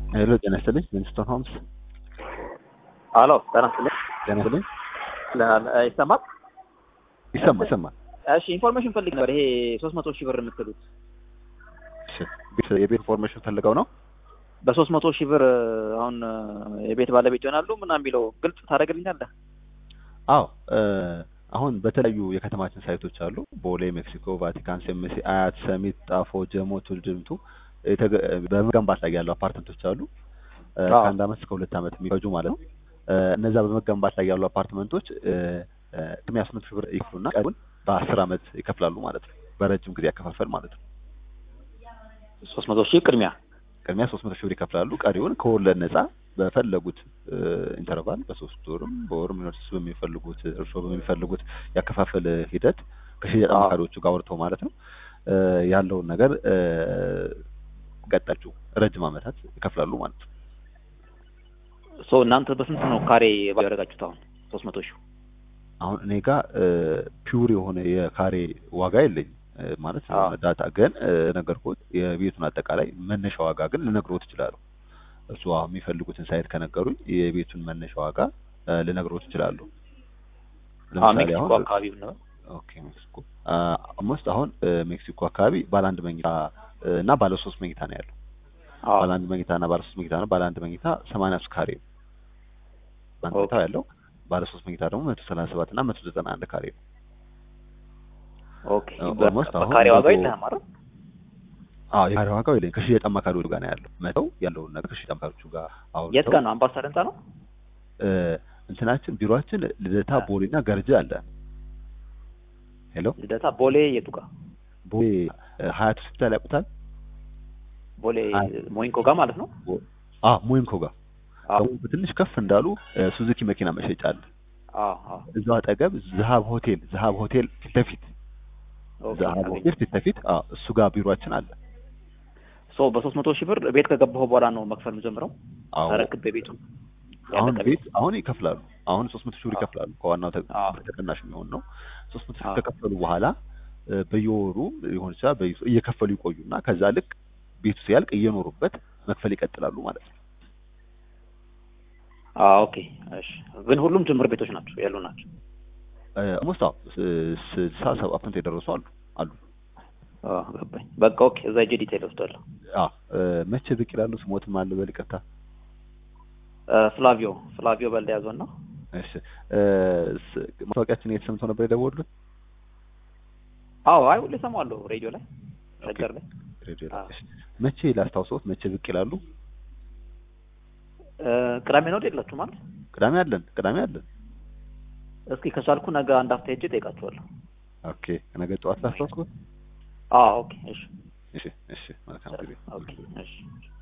ሄሎ ጤና ይስጥልኝ ዊንስቶን ሆምስ አሎ ጤና ይስጥልኝ። ጤና ይስጥልኝ ለ- ይሰማል? ይሰማ ይሰማል እሺ ኢንፎርሜሽን ፈልግ ነበር። ይሄ ሶስት መቶ ሺህ ብር የምትሉት እሺ ቤት የቤት ኢንፎርሜሽን ፈልገው ነው በሶስት መቶ ሺህ ብር አሁን የቤት ባለቤት ይሆናሉ ምናምን ቢለው ግልጽ ታደርግልኛለህ? አዎ እ አሁን በተለያዩ የከተማችን ሳይቶች አሉ ቦሌ ሜክሲኮ ቫቲካን ሴምሲ አያት ሰሚት ጣፎ ጀሞ ቱልድምቱ የተገ- በመገንባት ላይ ያሉ አፓርትመንቶች አሉ እ አዎ። ከአንድ አመት እስከ ሁለት አመት የሚፈጁ ማለት ነው እ እነዛ በመገንባት ላይ ያሉ አፓርትመንቶች እ እ ቅድሚያ ስምንት ሺህ ብር ይክፍሉና ቀሪውን በአስር አመት ይከፍላሉ ማለት ነው በረጅም ጊዜ ያከፋፈል ማለት ነው ሶስት መቶ ሺህ ቅድሚያ ቅድሚያ ሶስት መቶ ሺህ ብር ይከፍላሉ ቀሪውን ከወለድ ነጻ በፈለጉት እ ኢንተርቫል በሶስት ወርም በወርም ዩኒቨርሲቲ በሚፈልጉት እርሶ በሚፈልጉት ያከፋፈል ሂደት ከሽያጭ አዎ። አማካሪዎቹ ጋር አውርተው ማለት ነው እ ያለውን ነገር እ ቀጣችሁ ረጅም አመታት ይከፍላሉ ማለት ነው ሶ እናንተ በስንት ነው ካሬ ያደረጋችሁት? አሁን ሶስት መቶ ሺህ አሁን እኔ ጋር ፒውር የሆነ የካሬ ዋጋ የለኝም እ ማለት አዎ። የሆነ ዳታ ግን እ ነገርኩት የቤቱን አጠቃላይ መነሻ ዋጋ ግን ልነግሮት እችላለሁ እሱ አሁን የሚፈልጉትን ሳይት ከነገሩኝ የቤቱን መነሻ ዋጋ እ ልነግሮት እችላለሁ ለምሳሌ ሜክሲኮ አሁን አካባቢ ነው። ኦኬ ሜክሲኮ ኦልሞስት አሁን እ ሜክሲኮ አካባቢ ባለ አንድ መኝታ እ እና ባለ ሶስት መኝታ ነው ያለው አዎ ባለ አንድ መኝታ እና ባለ ሶስት መኝታ ነው ባለ አንድ መኝታ ሰማንያ ሶስት ካሬ ነው በአንድ ኦኬ። መኝታው ያለው ባለ ሶስት መኝታ ደግሞ መቶ ሰላሳ ሰባት እና መቶ ዘጠና አንድ ካሬ ነው ኦኬ። እ በ- ኦልሞስት አሁን በካሬ ዋጋ መቶ- የለህም አይደል? አዎ የካሬ ዋጋው የለኝም ከሽያጭ አማካሪዎቹ ጋር ነው ያለው መተው ያለውን ነገር ከሽያጭ አማካሪዎቹ ጋር አሁን የት ጋር ነው? አምባሳደር ህንጻ ነው? እ እንትናችን ቢሮአችን ልደታ አ- ቦሌና ገርጂ አለ ሄሎ ልደታ ቦሌ የቱ ጋር? ቦሌ እ ሀያት ሆስፒታል ያውቁታል ቦሌ አይ። ሞይንኮ ጋር ማለት ነው? አ ሞይንኮ ጋር አዎ ደግሞ በትንሽ ከፍ እንዳሉ እ ሱዙኪ መኪና መሸጫ አለ አዎ አዎ። እዛው አጠገብ ዝሀብ ሆቴል ዝሀብ ሆቴል ፊት ለፊት ኦኬ። ዝሀብ አገኘሁ። ሆቴል ፊት ለፊት አዎ እሱ ጋር ቢሮአችን አለ ሶ በሶስት መቶ ሺህ ብር ቤት ከገባሁ በኋላ ነው መክፈል የምጀምረው? አዎ ተረክቤ ቤቱን አሁን ያለቀ ቤት አሁን ይከፍላሉ አሁን ሶስት መቶ ሺህ ብር አዎ። ይከፍላሉ ከዋናው ተ- አዎ። ብር ተቀናሽ የሚሆን ነው ሶስት መቶ ሺህ አዎ። ከከፈሉ በኋላ እ በየወሩ ሊሆን ይችላል በየ- እየከፈሉ ይቆዩና ከዛ ልክ ቤቱ ሲያልቅ እየኖሩበት መክፈል ይቀጥላሉ ማለት ነው አዎ ኦኬ። እሺ። ግን ሁሉም ጅምር ቤቶች ናቸው ያሉ ናቸው። ኦልሞስት አዎ ስ- ስልሳ ሰባ ፐርሰንት የደረሱ አሉ አሉ አዎ ገባኝ። በቃ ኦኬ። እዛ ሂጅ ዲቴል ወስዳለሁ። አዎ እ መቼ ብቅ ይላሉ ስሞትም አለ በል ይቅርታ እ ፍላቪዮ ፍላቪዮ በል ያዘውና እሺ እ ስ- ማስታወቂያችን የት ሰምተው ነበር የደወሉት አዎ አይ ሁሌ እሰማዋለሁ ሬዲዮ ላይ ሸገር ላይ ሬዲዮ ላይ አዎ። እሺ መቼ ላስታውሰዎት መቼ ብቅ ይላሉ እ ቅዳሜ ነው የላችሁ ማለት ቅዳሜ አለን ቅዳሜ አለን እስኪ ከቻልኩ ነገ አንድ አፍታ ሄጄ እጠይቃችኋለሁ። ኦኬ ነገ ጠዋት ላስታውስዎት አዎ ኦኬ። እሺ እሺ እሺ መልካም ጊዜ ኦኬ። እሺ